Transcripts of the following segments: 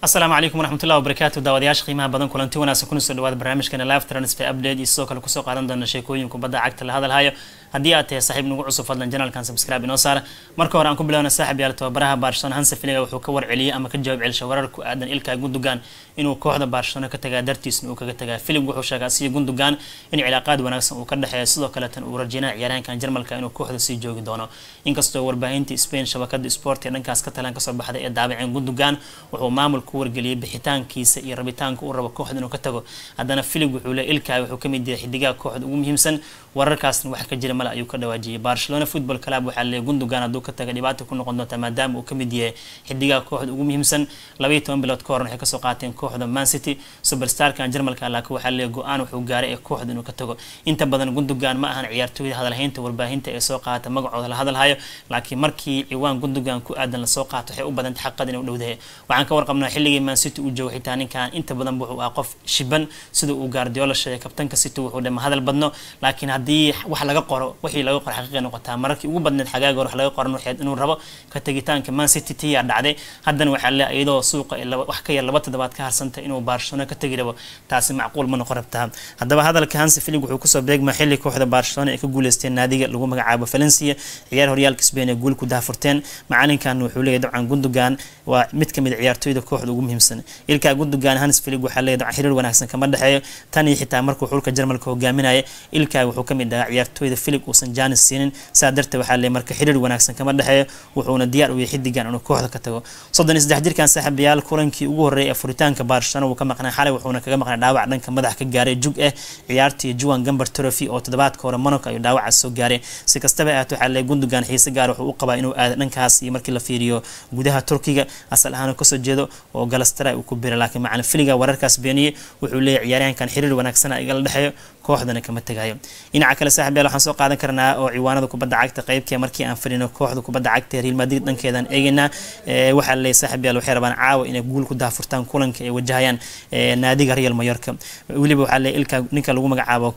asalaamu calaykum waraxmatullahi wabarakaatu daawadayaasha qiimaha badan kulanti wanaagsan kuna soo dhawaada barnaamijkeena live transfer update iyo sidoo kale kusoo qaadan doona sheekooyin kubadda cagta la hadalhayo haddii aad tahay saaxiib nagu cusub fadlan janalkan subscribe inoo saara marka hore aan ku bilowna saaxib yaal tababaraha barcelona hanse filiga wuxuu ka warceliyey ama ka jawaab celisha warar ku aadan ilka gundogan inuu kooxda barcelona ka tagaa dartiisna uu kaga tagaa filig wuxuu sheegay asiga gundogan in cilaaqaad wanaagsan uu ka dhexeeya sidoo kaleetan uu rajeynaya ciyaaryahankan jarmalka inuu kooxda sii joogi doono inkastoo warbaahinta spain shabakada sport ee dhankaas ka talan kasoo baxday ee daabaceen gundogan wuxuu maamul ku wargeliyey bixitaankiisa iyo rabitaanka uu rabo kooxda inuu ka tago haddana filig wuxuu le ilkaay wuxuu kamid yahay xidigaha kooxda ugu muhiimsan wararkaasna wax ka jira male ayuu ka dhawaajiyay barcelona football club waxaa leeyahay gundogan hadduu ka taga dhibaata ku noqon doonta maadaama uu kamid yahay xidigaha kooxda ugu muhiimsan labaiyo toban bilood ka horan waxay kasoo qaateen kooxda man city superstarkan jarmalka laakiin waxaa leeyahay go-aan wuxuu gaaray ee kooxda inuu ka tago inta badan gundogan ma ahan ciyaartooyda hadalhaynta warbaahinta ee soo qaata magacooda la hadalhayo laakiin markii ciwaan gundogan ku aadan lasoo qaato waxay u badantay xaqad inuu dhowdahay waxaan ka warqabnaa xilligii man city uu joogo xitaa ninkan inta badan wuxuu ah qof shiban sida uu gaardiola sheegay kabtanka city wuxuu dhama hadal badno laakiin haddii wax laga qoro wixii laga qoro xaqiiqay noqotaa mararkii ugu badneed xagaaga hore wax laga qoran waxayd inuu rabo ka tagitaanka man city tiyaa dhacday haddana waxaa le iyadoo suuqa wax ka yar laba toddobaad ka harsantay inuu barcelona ka tagi rabo taasi macquul ma noqon rabtaa haddaba hadalka hansi filig wuxuu kusoo beegmaa xilli kooxda barcelona ay ka guuleysteen naadiga lagu magacaabo valencia ciyaar horyaalka spain ee guul ku daafurteen macalinkan wuxuu leeyahy dabcan gundogan waa mid kamid ciyaartooyda kooxda ugu muhiimsan ilkaa gundogan hans filig waxaa leeyahy dabcan xiriir wanaagsan kama dhexeeyo tan iyo xitaa markuu xulka jarmalka hogaaminaya ilkaa wuxuu kamid ahaa ciyaartooyda filig uusan janis siinin saa darteed waxaa leeyahy marka xiriir wanaagsan kama dhexeeyo wuxuuna diyaar u yahay xidigan inuu kooxda ka tago soddon iyo saddex jirkan saaxiibayaal kulankii ugu horreeyay ee furitaanka barcelona wuu ka maqnay xalay wuxuuna kaga maqnay dhaawac dhanka madax ka gaaray jug ah ciyaartii juan gamber trophy oo toddobaadka hore monaco ayuu dhaawaca soo gaaray si kastaba ahaat waxaa leeyahy gundogan xiise gaar wuxuu u qabaa inuu aado dhankaas iyo markii la fiiriyo gudaha turkiga asal ahaan kasoo jeedo oo galastara uu ku biray laakiin macalin filiga wararkaas beeniyey wuxuu leeyahy ciyaaryahankan xiriir wanaagsan igala dhexeeyo kooxdana kama tagayo dhinaca kale saaxiib yaal waxaan soo qaadan karnaa oo ciwaanada kubadda cagta qeybkee markii aan fadhino kooxda kubadda cagta real madrid dhankeedaan eegaynaa waxaa leeyahy saaxiib yaal waxay rabaan caawa inay guul ku daafurtaan kulanka ay wajahayaan naadiga real mayorka weliba waxaa leeyahy ilka ninka lagu magacaabo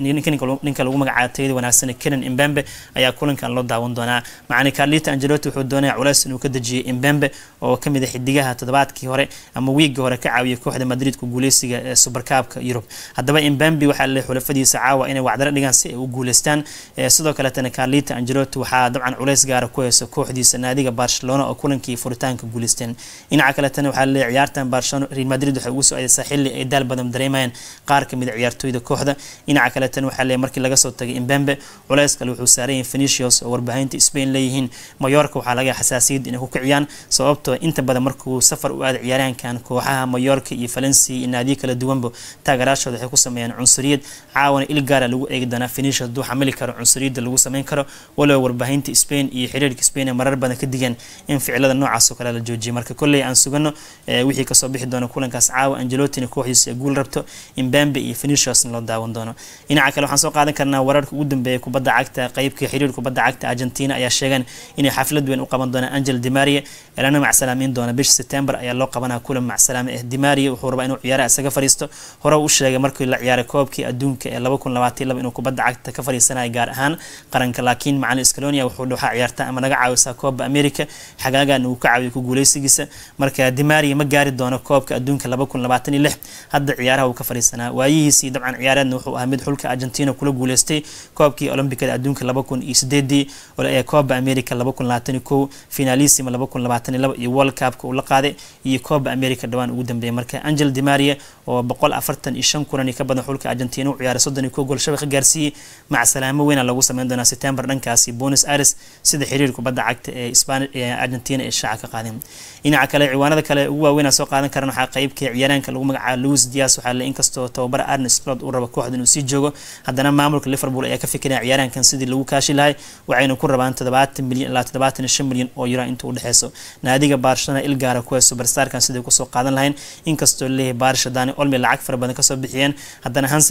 ninka lagu magacaabo tayada wanaagsan kenan imbembe ayaa kulankan loo daawan doonaa macani carlita angelotti wuxuu doonaya culeys inuu ka dejiyay imbembe oo kamid ah xidigaha toddobaadkii hore ama wiigii hore ka caawiyay kooxda madrid ku guuleysiga ee supercabka yurub haddaba imbembe waxaa leeyahy xulafadiisa caawa inay wacdaro dhigaan si ay u guuleystaan sidoo kaletana carlita angelotti waxaa dabcan culeys gaara ku heyso kooxdiisa naadiga barcelona oo kulankii furitaanka guuleysteen dhinaca kaletana waxaa leeyahy ciyaartan barcelona real madrid waxay ugu soo aadeysaa xilli ay daal badan dareemayaan qaar kamid a ciyaartooyda kooxda dhinaca kaletan waxaa leeyahy markii laga soo tagay imbembe culeys kale wuxuu saaran yahay phenicios oo warbaahinta spain leeyihiin mayorka waxaa laga xasaasiyad inay ku kiciyaan sababtoo inta badan markuu safar u aaday ciyaaryahankan kooxaha mayorka iyo valencia iyo naadiyo kala duwanba taagaraashooda waxay ku sameeyaan cunsuriyad caawana il gaara lagu eegi doonaa phenicios hadduu xamili karo cunsuriyadda lagu sameyn karo walow warbaahinta spain iyo xiriirka spain ee marar badan ka digeen in ficilada noocaas oo kale la joojiyay marka kolley aan sugano wixii kasoo bixi doono kulankaas caawa angelotina kooxdiisa guul rabto imbambe iyo pheniciosna loo daawan doono dhinaca kale waxaan soo qaadan karnaa wararka ugu dambeeya kubadda cagta qeybka xiriir kubadda cagta argentina ayaa sheegeen inay xaflad weyn u qaban doonaan angel dimaria elana macsalaameyn doona bisha september ayaa loo qabanaa kulan macsalaame ah dimaria wuxuu rabaa inuu ciyaaraha isaga fariisto hore u sheegay markii la ciyaaray koobkii adduunka ee laba kun labaatan laba inuu kubadda cagta ka fariisanayo gaar ahaan qaranka laakiin macalin scalonia wuxuu waxaa ciyaarta ama naga caawisaa koobba america xagaagan uu ka caawiyo ku guuleysigiisa marka dimaria ma gaari doono koobka adduunka laba kun labaatan iyo lix hadda ciyaaraha uu ka fariisanaa waayihiisii dabcan ciyaareedna wuxuu ahaa mid xulka argentina kula guuleystay koobkii olombikada adduunka laba kun iyo sideedii ee kooba america laba kun labaatan iyo kow finalisima laba kun labaatan iyo laba iyo world cupka uu la qaaday iyo kooba america dhawaan ugu dambeeyay marka angel dimaria oo boqol afartan iyo shan kulan iyo ka badan xulka argentina u ciyaaray soddon iyo kow gool shabaq gaarsiiyey macsalaamo weyna lagu sameyn doonaa september dhankaasi buenos aires sida xiriir kubadda cagta ee span ee argentina ee shaaca ka qaadeen dhinaca kale ciwaanada kale ugu waaweyn soo qaadan karan waxaa qeybka ciyaaraanka lagu magacaabo louis dias waxaa le inkastoo tababara arne slot uu rabo kooxda inuu sii joogo haddana maamulka liverpool ayaa ka fikiraya ciyaaraankan sidii lagu kaashi lahay waxayna ku rabaan toddobaatan milyan ilaa toddobaatan iyo shan milyan oo euro inta u dhexeyso naadiga barcelona ilgaara kuwa superstarkan sidai kusoo qaadan lahayn inkastoo leeyahay barsha dani olmi lacag fara badan kasoo bixiyeen haddana hansi filig wuxuu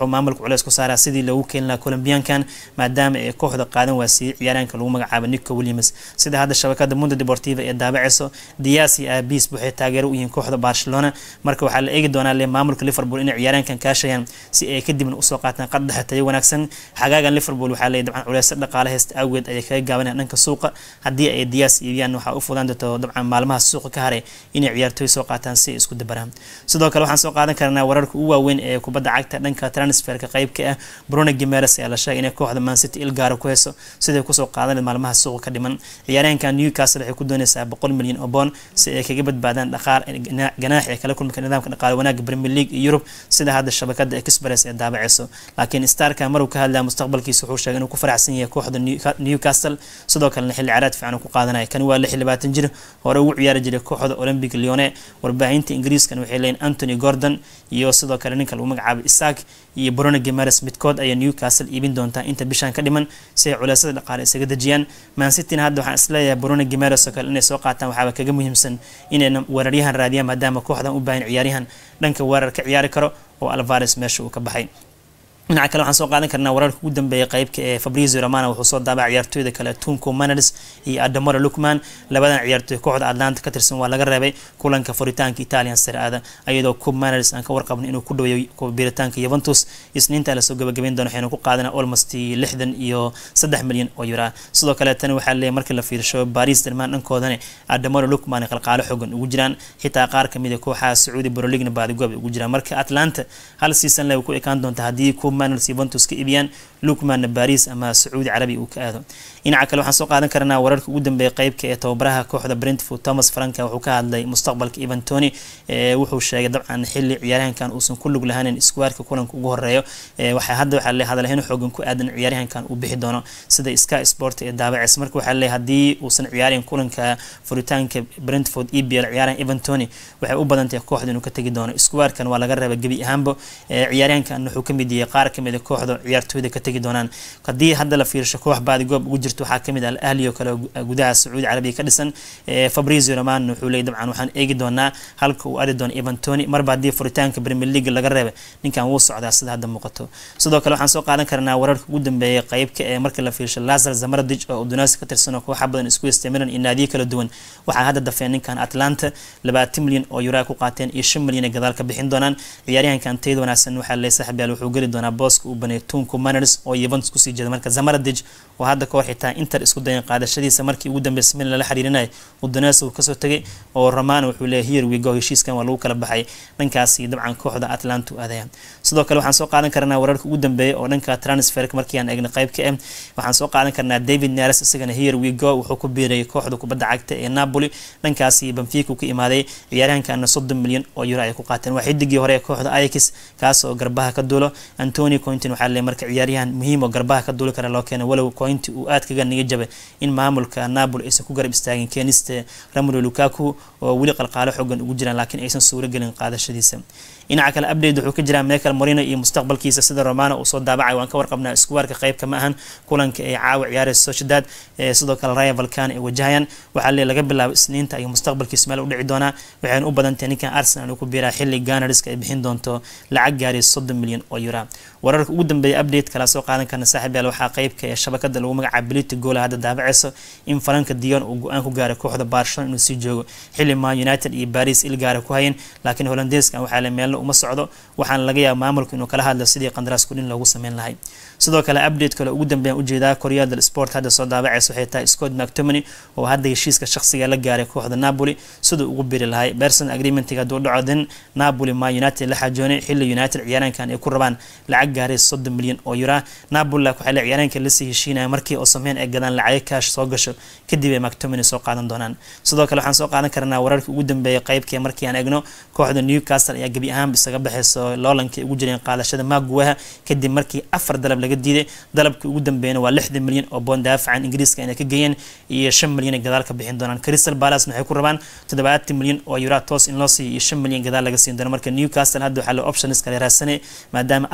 maamulka culeys ku saaraa sidii loogu keeni lahaa colombiankan maadaama ay kooxda qaadan waasiiyey ciyaaraanka lagu magacaabo nico williams sida hadda shabakada mundo deportiva ee daabaceyso dias iyo abis waxay taageero u yihiin kooxda barcelona marka waxaa la eegi doonaa le maamulka liverpool inay ciyaaraankan kaashayaan si ay kadibna usoo qaataan qaddaxa tayo wanaagsan xagaagan liverpool waxaa leeyahy dabcan culeyso dhaqaale haysta awgeed ayay kaga gaabanayaan dhanka suuqa haddii ay diyaas iibiyaan waxaa u fudaan doonto dabcan maalmaha suuqa ka haray inay ciyaartooy soo qaataan si ay isku dabaraan sidoo kale waxaan soo qaadan karnaa wararka ugu waaweyn ee kubadda cagta dhanka transferka qeybka ah bruno gimeres ayaa la sheegay inay kooxda mancity ilgaara ku heyso siday kusoo qaadan maalmaha suuqa ka dhiman ciyaaryahanka newcastle waxay ku doonaysaa boqol milyan oo boon si ay kaga badbaadaan dhaqaal ganaax ee kala kulmika nidaamka dhaqaale wanaaga premier league iyo yurub sida hadda shabakada express ee daabaceyso laakiin starka maruu ka hadlaya mustaqbalkiisa wuxuu sheegay inuu ku faraxsan yahay kooxda newcastle sidoo kalena xilli caraad fiican uu ku qaadanaya kani waa lix labaatan jir hore ugu ciyaari jiray kooxda olympic lyone warbaahinta ingiriiskan waxay leeyiin anthony gordon iyo sidoo kale ninka lagu magacaabo isaak iyo bruno gimares midkood ayaa newcastle iibin doontaa inta bishaan ka dhiman si ay culeysada dhaqaale isaga dejiyaan mancityna hadda waxaan isleeyahay bruno gimares oo kale inay soo qaataan waxaaba kaga muhiimsan inayna weeraryahan raadiyaan maadaama kooxdan u baahan ciyaaryahan dhanka weerar ka ciyaari karo oo alvares meesha uu ka baxay dhinaca kale waxaan soo qaadan karnaa wararka ugu dambeeya qeybka ee fabrizio romana wuxuu soo daabacay ciyaartooyda kale tunco manals iyo adamora lukman labadan ciyaartooy kooxda atlanta ka tirsan waa laga reebay kulanka furitaanka italian saraada iyadoo cub manals aan ka warqabno inuu ku dhaweeyo biritaanka yuventus isniinta lasoo gabagabeyn doono waxaynu ku qaadana almost lixdan iyo saddex milyan oo yura sidoo kale tani waxaa leeyahay markii la fiirsho baris dermaan dhankoodana adamora lukman qalqaalo xogan ugu jiraan xitaa qaar kamid a kooxaha sacuudi broligna baadigoob ugu jiraan marka atlanta hal season le ku ekaan doonta haddii manals yuventus ka iibiyaan lukmanna baris ama sacuudi carabi uu ka aado dhinaca kale waxaan soo qaadan karnaa wararka ugu dambeeya qeybka ee tababaraha kooxda brentford thomas franka wuxuu ka hadlay mustaqbalka evan tony wuxuu sheegay dabcan xili ciyaaryahankan uusan ku lug lahaanin iskuwaarka kulanka ugu horeeyo waxaa hadda waxaa le hadalhayn xoogan ku aadan ciyaaryahankan uu bixi doono sida sky sport ee daabaceys marka waxaa le haddii uusan ciyaarin kulanka furitaanka brentford ebl ciyaaryahan evan tony waxay u badantahay kooxda inuu ka tegi doono iskuwaarkan waa laga reeba gebi ahaanba ciyaaryahankan wuxuu kamid yahay qaar kamid a kooxda ciyaartooyda ka tegi doonaan haddii hadda la fiirsho koox baadigoob ugu jirto waxaa kamid ah al-ahli oo kale gudaha sacuudi carabiya ka dhisan fabrizio roman wuxuu leeyay dabcan waxaan eegi doonaa halka uu adi doono evan tony marba haddii furitaanka premier league laga reeba ninkan wuu socdaa sida hadda muuqato sidoo kale waxaan soo qaadan karnaa wararka ugu dambeeya qeybka ee markii la fiirsho lazar zamaradij oo udunasi ka tirsan oo kooxa badan isku istimiran iyo naadiyo kala duwan waxaa hadda dafeen ninkan atlanta labaatan milyan oo yuraa ku qaateen iyo shan milyan ay gadaal ka bixin doonaan ciyaaryahankan tayada wanaagsan waxaa leey saaxib yaal wuxuu geli doonaa booska uu baneeyay tunku maners oo yuventus kusii jeeda marka zamaradij oo hadda kahor xitaa inter isku dayan qaadashadiisa markii ugu dambeysay milan lala xiriirinaya udanes uu kasoo tegay oo romano wuxuu leeyahay here we go heshiiskan waa lagu kala baxay dhankaasi dabcan kooxda atlanta u aadaya sidoo kale waxaan soo qaadan karnaa wararka ugu dambeeya oo dhanka transferka markii aan eegna qeybka ah waxaan soo qaadan karnaa david nares isagana here we go wuxuu ku biirayay kooxda kubadda cagta ee napoli dhankaasi benfica ka imaaday ciyaaryahankana soddon milyan oo euro ay ku qaateen waa xidigii hore ee kooxda ayax kaas oo garbaha ka duulo antony cointin waxaa leeyahay marka ciyaaryahan muhiim oo garbaha ka duuli kara loo keenay walow cointi uu aad kaga niga jabay in maamulka napoli aysan ku garab istaagin keenista ramolo lukaku oo weli qalqaalo xoogan ugu jiraan laakiin aysan suuro gelin qaadashadiisa dhinaca kale update wuxuu ka jiraa michael morino iyo mustaqbalkiisa sida romano uu soo daabacay waan ka warqabnaa iskuwaarka qeybka ma ahan kulanka ay caawa ciyaaraysa sociedad sidoo kale raya valkan ay wajahayaan waxaa lee laga bilaabo isniinta iyo mustaqbalkiisa meel u dhici doonaa waxayna u badantahay ninkan arsenal uu ku biiraa xilli ganariska ay bixin doonto lacag gaaraysa soddon milyan oo yura wararka ugu dambeeya update kala soo qaadan karna saaxib yaal waxaa qeybka ee shabakada lagu magacaabo bility goola hadda daabaceyso in faranka dion uu go-aan ku gaaray kooxda barcelona inuu sii joogo xilli man united iyo baris ilgaara ku hayeen laakiin holandeeskan waxaa le meelna uma socdo waxaana laga yaaba maamulku inuu kala hadlo sidii qandaraas kudhin loogu sameyn lahay sidoo kale update kale ugu dambeeyaan ujeedaa koryadal sport hadda soo daabaceysa waxay tahay scott mactomany oo hadda heshiiska shaqsiga la gaaray kooxda napoli siduu ugu biri lahay person agreementiga hadduu dhaco din napoli ma united la xaajoonay xilli united ciyaaraankan ay ku rabaan lacag gaaray soddon milyan oo yura napoli waxaa le ciyaaraanka lasii heshiinaya markii oo sameyn ay gadaan lacago kaash soo gasho kadib ay mactomany soo qaadan doonaan sidoo kale waxaan soo qaadan karnaa wararka ugu dambeeya qeybkee markii aan egno kooxda newcastle ayaa gebi ahaanba isaga baxeyso loolankii ugu jireen qaadashada maguwaha kadib markii afar dalab laga diiday dalabkii ugu dambeeyana waa lixdan milyan oo boon daafacan ingiriiska inay ka geeyeen iyo shan milyan ay gadaal ka bixin doonaan crystal palace waxay ku rabaan toddobaatan milyan oo yura toos in loo siiyo iyo shan milyan gadaal laga siin doono marka newcastle hadda waxaa le options kale raadsanay maadaama afar dalab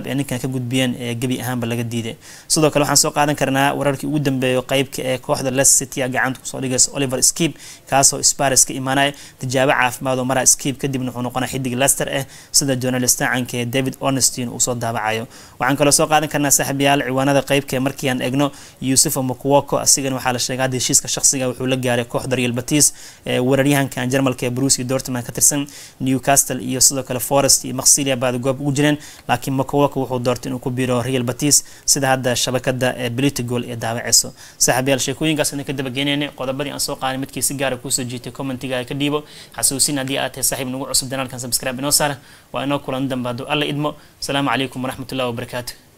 dalab ee ninkan ka gudbiyeen ee gebi ahaanba laga diiday sidoo kale waxaan soo qaadan karnaa wararkii ugu dambeeyo qeybka ee kooxda leicester city a gacanta kusoo dhigaysa oliver skip kaasoo spares ka imaanaya tijaabo caafimaad oo maraa skip kadibna wuxuu noqonaa xidig leicester ah sida journalista canka ee david ornestin uu soo daabacayo waxaan kaloo soo qaadan karnaa saaxiibayaal ciwaanada qeybka markii aan egno yusufa mokwoko asigana waxaa la sheegay hadda heshiiska shaqsiga wuxuu la gaaray kooxda real batis weeraryahankan jarmalka ee bruce iyo dortmund ka tirsan newcastle iyo sidoo kale forest iyo maksilia baada goob ugu jireen laakiin mokwoko wuxuu doortay inuu ku biiro real batis sida hadda shabakada ee blitigol ee daawaceyso saaxiibayaal sheekooyinkaas idin ka dabageynayna qodobadii aan soo qaaday midkii si gaara kuusoo jiitay commentiga ka dhiibo xasuusin haddii aad tahay saaxiib nagu cusub janaalkan subscribe inoo saara waa inoo kulan dambe hadduu alla idmo asalaamu calaykum waraxmatullahi wabarakaatu